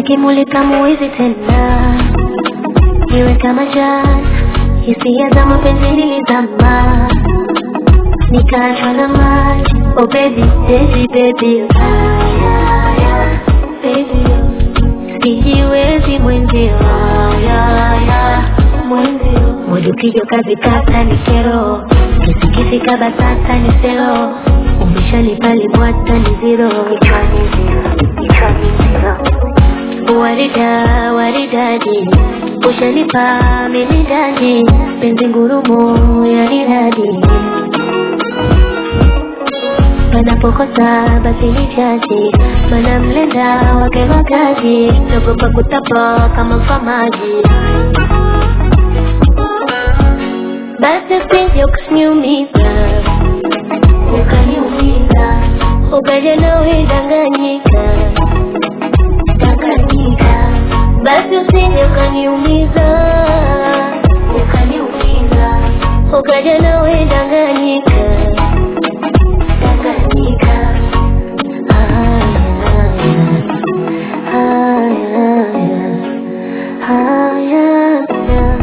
ukimulika muizi tena, niwe kama jana, hisia za mapenzi nilizama, nikaachwa na maji. Oh baby, baby, baby, ah, yeah, yeah, baby, sijiwezi mwenzio, ah, yeah, yeah, mwenzio, moja ukija kazi kata ni kero, kisikifika batata ni sero, umeshanipa libwata ni zero, kichwani zero, kichwani zero warida waridadi ushanipa mimi ndani penzi ngurumo ya riradi panapokosa basi ni chaji mana mlenda wake makazi nagopa kutapa kama famaji basi usije ukaniumiza ukaniumiza ukaja nawe danganyika danganyika basi usije ukaniumiza ukaniumiza ukaja nawe danganyika danganyika haya haya haya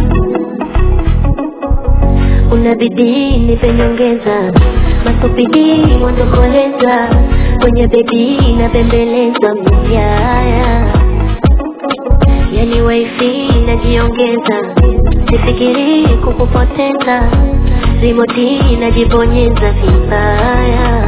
una bidii nipe nyongeza masupidi mwandokoleza kwenye bidii na bembeleza myaya yani waifi najiongeza sifikiri kukupoteza rimoti najibonyeza vibaya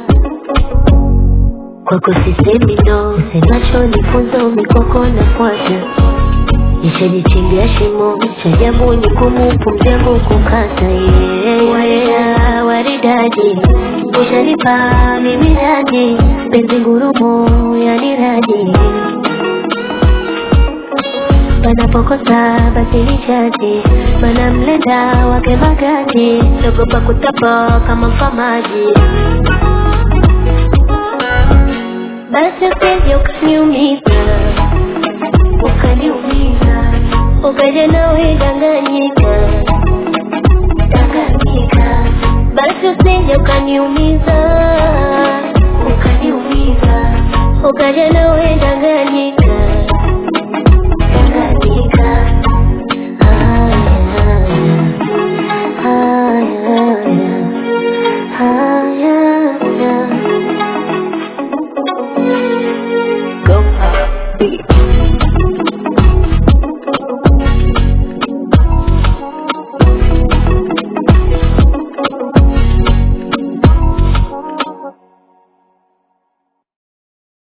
kwako sisemi no semacho nifunzo mikoko nafuata nishajichimbia shimo cha jambo ni kumupumzangu kukata yeah. waridadi ushanipa mimi radi penzi ngurumo yani radi panapokosa basi ni chaji mana mlenda wake magadi nagopa kutapa kama famaji basi usije ukaniumiza ukaniumiza ukaja nawe danganyika danganyika basi usije ukaniumiza ukaniumiza ukaja nawe danganyika